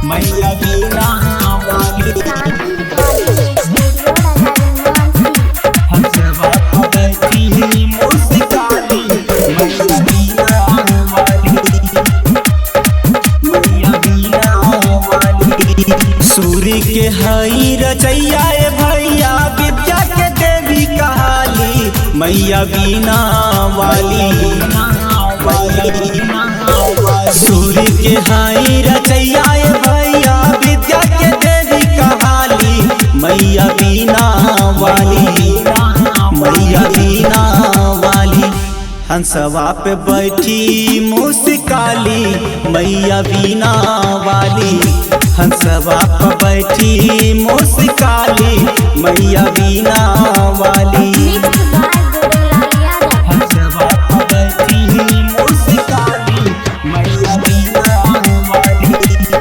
मैया बीना वाली शांति रिकॉर्डिंग स्टूडियो राजा हनुमान सिंह हंसवा पबैती मुस्काली मैया बीना वाली मैया बीना वाली सूर्य के हाई रचैया ए भैया विद्या के देवी कहाली मैया बीना वाली मैया बीना वाली हंसवा पे बैठी मुस्काली मैया बीना वाली हंसवा पे बैठी मुस्काली मैया बीना वाली मिक्स बाय गुरुलाल यादव हंसवा पे बैठी मुस्काली मैया बीना वाली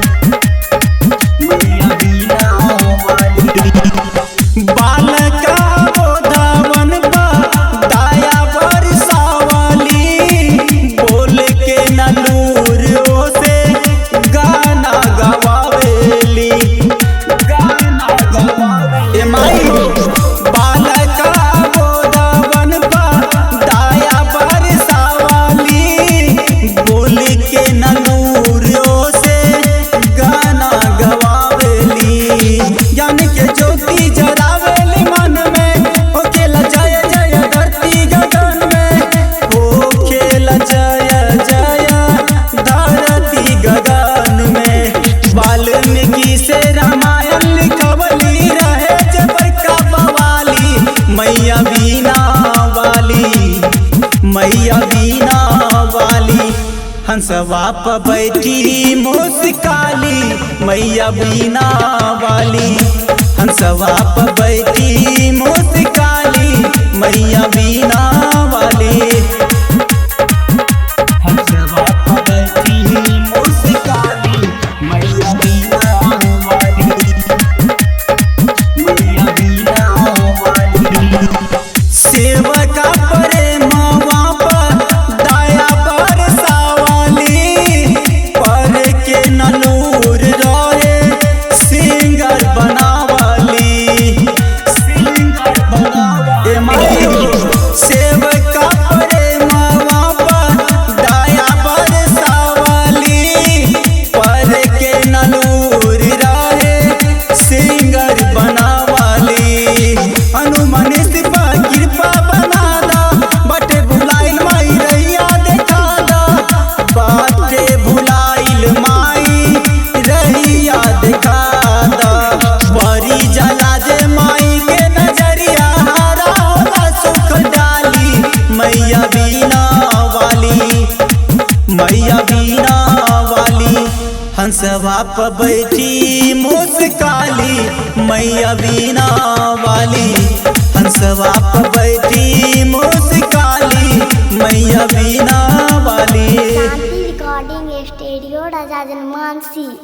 मैया बीना वाली बालका बोधावन बा दाया बरसावली बोल के नलूर से गाना गवावेली गाना गवावेली ए माई बालका बोधावन बा दाया बरसावली बोल के नलूर से गाना गवावेली ज्ञान के ज्योति जरावेली मन में ओ खेला जय जय धरती गगन में ओ खेला जय जय धरती गगन में वाल्मीकि से रामायण लिखवली रहे जब का बवाली मैया बीना वाली मैया बीना वाली हंसवा प बैठी मुस्काली मैया बीना वाली हंसवा प बैठी मुस्काली मैया बीना वाली हंसवा प बैठी मुस्काली मैया बीना वाली मैया बीना वाली सेवका प्रेमवा पर दया बरसावली पर के ननूर रहे सिंगर बनावली सिंगर बनावली ए माई सेवका प्रेमवा पर दया बरसावली पर के ननूर रहे सिंगर बनावली हनुमान सिपा कृपा बनादा बटे भुलाइल माई रैया देखा दा बाटे भुलाइल माई रैया देखा दा बड़ी जला जे माई के नजरिया हरा होला सुख डाली मैया बीना वाली मैया बीना वाली हंसवा प बैठी मुस्काली मैया बीना वाली हंसवा प बैठी मुस्काली मैया बीना वाली शांति रिकॉर्डिंग स्टूडियो राजा हनुमान सिंह